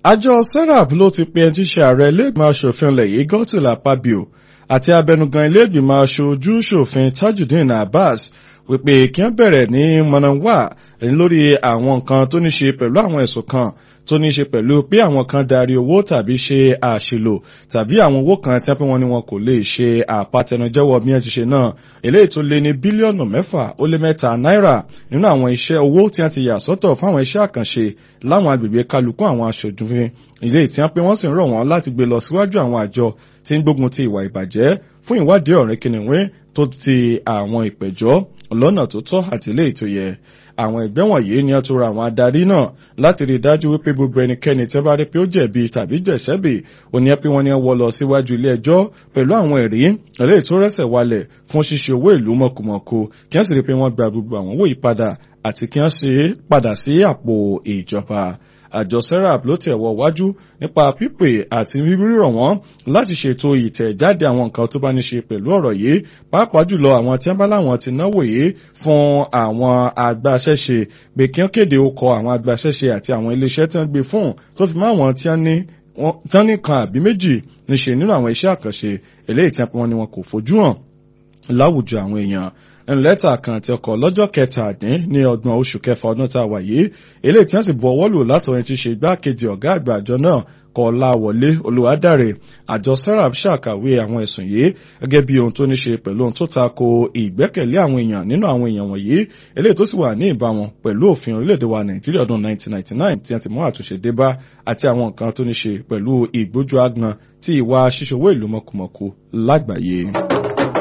àjọ serap ló ti pe ẹni tí ṣe ààrẹ iléègbìmọ̀ asòfin ilẹ̀ yìí Godswill Akpabio àti abẹnugan iléègbìmọ̀ aṣojú ṣòfin Tajudeen Abbas wípé kí wọ́n bẹ̀rẹ̀ ní mọ̀nàwá lórí àwọn nǹkan tó ní ṣe pẹ̀lú àwọn ẹ̀sùn kan tó ní ṣe pẹ̀lú pé àwọn kan darí owó tàbí ṣe àṣìlò tàbí àwọn owó kan tí wọ́n ní wọn kò lè ṣe àpatẹnujẹ́wọ́ bí wọ́n ti ṣe náà eléyìí tó lé ní bílíọ̀nù mẹ́fà ó lé mẹ́ta náírà nínú àwọn iṣẹ́ owó tí wọ́n ti yà sọ́tọ̀ fáwọn iṣẹ́ àkànṣe láwọn agbègbè kálukú àwọn aṣòjúfin ilé tí wọ́n pé wọ́n sì ń rọ̀ wọ́n láti gbé lọ síwájú àwọn àjọ tí ń gbógun ti ìwà ìbàjẹ́ fún ìwádìí ọ̀rẹ́ kìnìún tó ti àwọn ìpẹ̀jọ́ lọ́nà tó tọ́ àti ilé ètò yẹ àwọn ẹgbẹ́ wọ̀nyí ni a tó ra àwọn adarí náà láti rí i dájú wípé gbogbo ẹnikẹ́ni tẹ́ bá rí pé ó jẹ̀bi tàbí jẹ̀ṣẹ́bì ó ní pé wọ́n ní wọ́ lọ síwájú ilé ẹjọ́ pẹ̀lú àwọn ẹ̀rí eléyìí tó rẹ́sẹ̀ walẹ̀ fún ṣíṣe owó ìlú mọ̀kùmọ̀kù kí wọ́n sì rí i pé wọ́n gba gbogbo àwọn owó yìí padà àti kí wọ́n ṣe padà sí àpò ìjọba àjọ serap ló tẹ̀ wọ wájú nípa pípè àti rírọ̀ wọ́n láti ṣètò ìtẹ̀jáde àwọn nǹkan tó bá ní ṣe pẹ̀lú ọ̀rọ̀ yìí pàápàá jùlọ àwọn tí wọ́n bá láwọn ti náwó yìí fún àwọn agbaṣẹ́ṣe pé kí wọ́n kéde okọ̀ àwọn agbaṣẹ́ṣe àti àwọn iléeṣẹ́ tí wọ́n gbé fún tó fi mọ́ àwọn tí wọ́n ní kan àbí méjì níṣe nínú àwọn iṣẹ́ àkànṣe eléyìí tí wọ́n ní wọn kò fojú hàn láwùjọ àwọn èèyàn lẹ́tà kan àti ọkọ̀ lọ́jọ́ kẹtàdín ní ọgbọ̀n oṣù kẹfà ọdún tá a wà yìí eléyìí tí wọ́n sì bu ọwọ́ lù látọ̀rin tí ṣe igbákejì ọ̀gá àgbà àjọ náà Kọ́láwọlé Olúwadáre àjọ serap ṣàkàwé àwọn ẹ̀sùn yìí gẹ́gẹ́ bí ohun tó ní ṣe pẹ̀lú ohun tó tako ìgbẹ́kẹ̀lé àwọn èèyàn nínú àwọn èèyàn wọ̀nyí eléyìí tó sì wà ní ìbámu pẹ̀lú òfin orílẹ̀-èdè wa Nàìjíríà ọdún 1999 tí wọ́n ti mú àtúnṣe dé bá àti àwọn nǹkan tó ní ṣe pẹ̀lú ìgbójú agbọn tí ìwà ṣíṣòwò ìlú mọ̀kùmọ̀kù lágbàáyé.